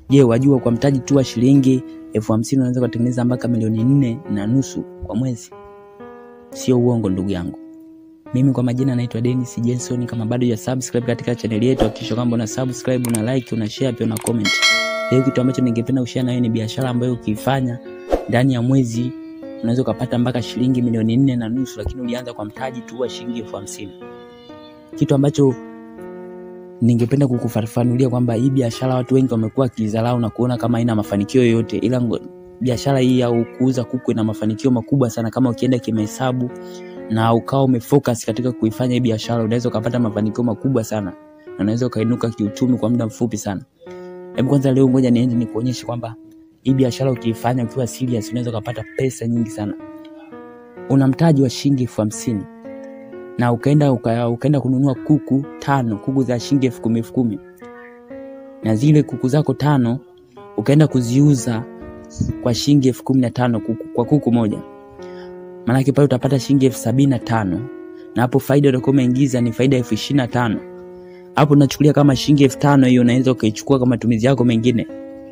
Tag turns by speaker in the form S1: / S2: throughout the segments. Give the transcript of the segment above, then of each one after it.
S1: Je, wajua kwa mtaji tu wa shilingi elfu hamsini unaweza kutengeneza mpaka milioni nne na nusu kwa mwezi? Sio uongo ndugu yangu. Mimi kwa majina naitwa Dennis Jenson. Kama bado ya subscribe katika channel yetu, hakikisha kwamba una subscribe, una like, una share pia una comment. Leo kitu ambacho ningependa kushare na wewe ni biashara ambayo ukiifanya ndani ya mwezi unaweza ukapata mpaka shilingi milioni nne na nusu, lakini ulianza kwa mtaji tu wa shilingi elfu hamsini. Kitu ambacho ningependa kukufafanulia kwamba hii biashara watu wengi wamekuwa wakidharau na kuona kama haina mafanikio yoyote, ila biashara hii au kuuza kuku ina mafanikio makubwa sana kama ukienda kimahesabu na ukawa umefocus katika kuifanya hii biashara, unaweza ukapata mafanikio makubwa sana na unaweza ukainuka kiuchumi kwa muda mfupi sana. Hebu kwanza leo ngoja niende nikuonyeshe kwamba hii biashara ukiifanya ukiwa serious unaweza ukapata pesa nyingi sana. Una mtaji wa shilingi elfu hamsini na ukaenda uka, ukaenda kununua kuku tano, kuku za shilingi elfu kumi elfu kumi na zile kuku zako tano ukaenda kuziuza kwa shilingi elfu kumi na tano kuku, kwa kuku moja, maanake pale utapata shilingi elfu sabini na tano na hapo faida utakuwa umeingiza ni faida elfu ishirini na tano hapo unachukulia kama shilingi elfu tano hiyo unaweza ukaichukua kwa matumizi yako mengine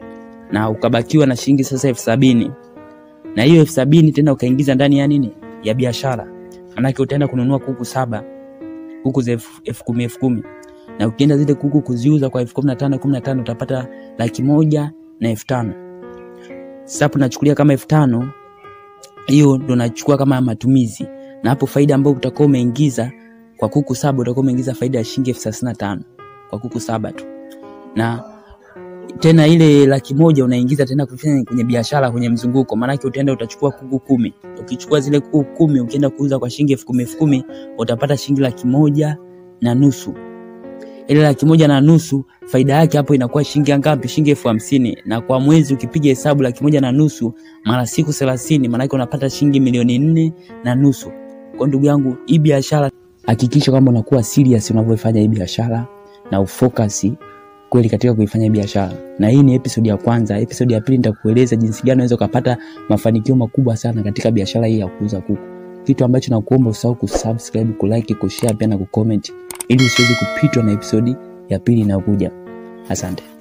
S1: na ukabakiwa na shilingi sasa elfu sabini na hiyo elfu sabini tena ukaingiza ndani ya nini ya biashara manake utaenda kununua kuku saba kuku za elfu kumi elfu kumi na ukienda zile kuku kuziuza kwa elfu kumi na tano kumi na tano utapata laki moja na elfu tano sasa hapo nachukulia kama elfu tano hiyo ndo nachukua kama matumizi na hapo faida ambayo utakuwa umeingiza kwa kuku saba utakuwa umeingiza faida ya shilingi elfu thelathini na tano kwa kuku saba tu na tena ile laki moja unaingiza tena kufanya kwenye biashara kwenye mzunguko, maanake utaenda utachukua kuku kumi. Ukichukua zile kuku kumi ukienda kuuza kwa shilingi elfu kumi elfu kumi utapata shilingi laki moja na nusu. Ile laki moja na nusu faida yake hapo inakuwa shilingi ngapi? Shilingi elfu hamsini na kwa mwezi ukipiga hesabu laki moja na nusu mara siku thelathini, maanake unapata shilingi milioni nne na nusu. Kwa ndugu yangu, hii biashara hakikisha kwamba unakuwa serious unavyofanya hii biashara na ufocus kweli katika kuifanya biashara. Na hii ni episode ya kwanza. Episode ya pili nitakueleza jinsi gani unaweza ukapata mafanikio makubwa sana katika biashara hii ya kuuza kuku. Kitu ambacho nakuomba usahau kusubscribe, kulike, kushare pia na kucomment ili usiweze kupitwa na episode ya pili inayokuja. Asante.